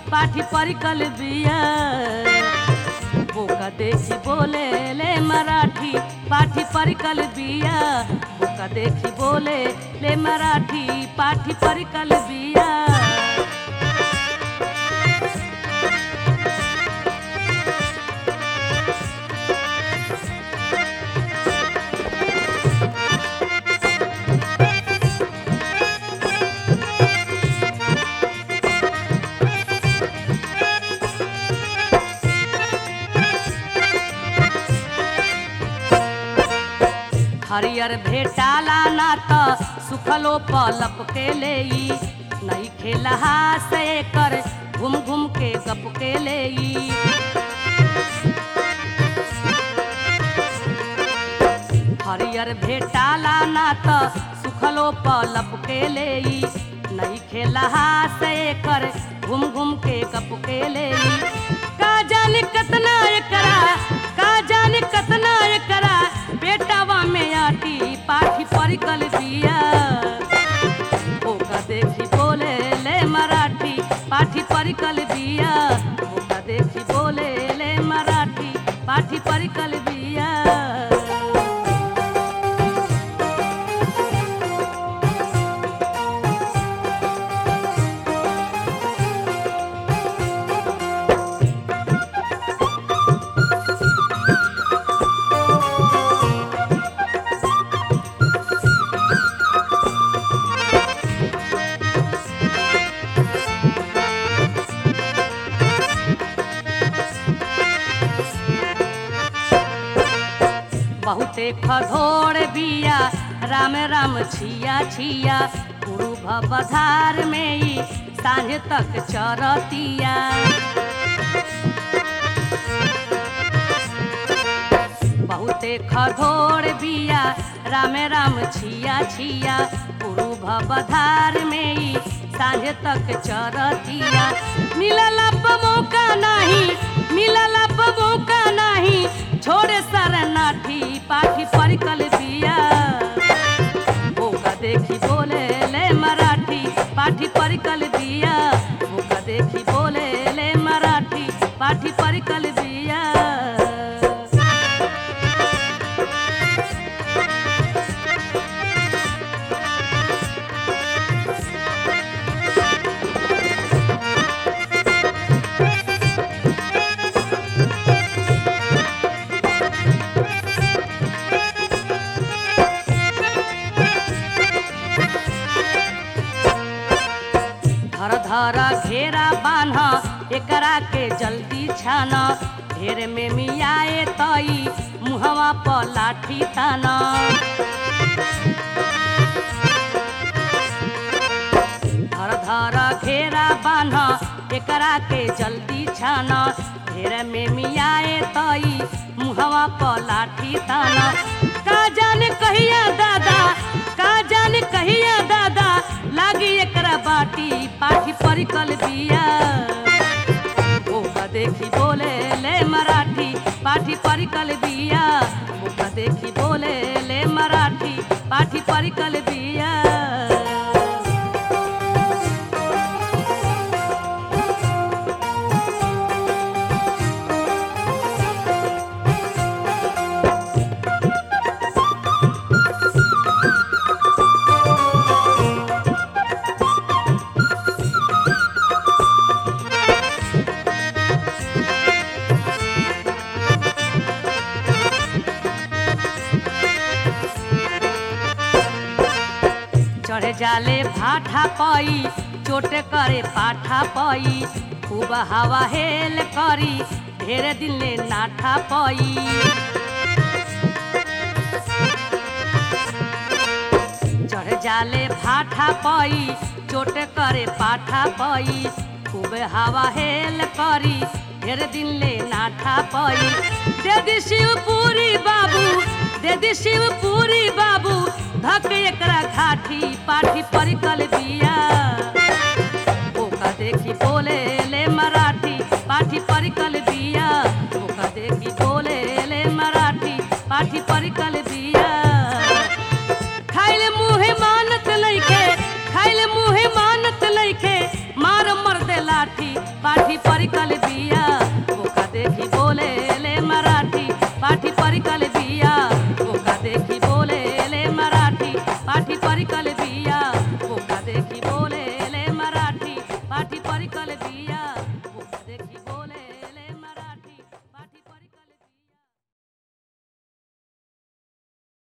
पाठी परिकल बिया बोका देखी बोले ले मराठी पाठी परिकल बिया बोका देखी बोले ले मराठी पाठी परिकल बिया हरियर भेटाला ना त सुखलो पलप के लेई नहीं खेलहा से कर घूम घूम के गप के लेई हरियर भेटाला ना त सुखलो पलप के लेई नहीं खेलहा से कर घूम घूम के गप के लेई का जाने कतना एकरा का जाने कतना एकरा बेटावा में आटी पाठी परिकल दिया ओका देखी बोले ले मराठी पाठी परिकल दिया ओका देखी बोले ले मराठी पाठी परिकल दिया बहुते खधोड़ बिया राम राम छिया छिया गुरु भवधार में ही सांझ तक चरतिया बहुते खधोड़ बिया राम राम छिया छिया गुरु भवधार में ही सांझ तक चरतिया मिलल मौका नहीं मिलल मौका नहीं छोड़े शरणार्थी पाठी परिकल दिया ओका देखी बोले ले मराठी पाठी परिकल दिया ओका देखी बोले ले मराठी पाठी परिकल दिया धर धर घेरा बान्ह एकरा के जल्दी छान ढेर में मियाए तई मुहवा पर लाठी तान धर धर घेरा बान्ह एकरा के जल्दी छान ढेर में मियाए तई मुहवा पर लाठी तान का जाने कहिया दादा का जाने कहिया दादा लागी एकरा बाटी पाठी परिकल दिया ओका देखी बोले ले मराठी पाठी परिकल दिया ओका देखी बोले ले मराठी पाठी परिकल दिया चढ़े जाले भाठा पई चोट करे पाठा पई खूब हवा हेल करी ढेर दिन ले नाठा पई चढ़ जाले भाठा पई चोट करे पाठा पई खूब हवा हेल करी ढेर दिन ले नाठा पई दे दी शिवपुरी बाबू दे दी शिवपुरी बाबू धक एकरा घाटी पाठी परिकल बिया ओका देखी बोले ले मराठी पाठी परिकल बिया ओका देखी बोले ले मराठी पाठी परिकल बिया खाइले मुहे मानत लइके खाइले मुहे मानत लइके मार मर दे लाठी पाठी परिकल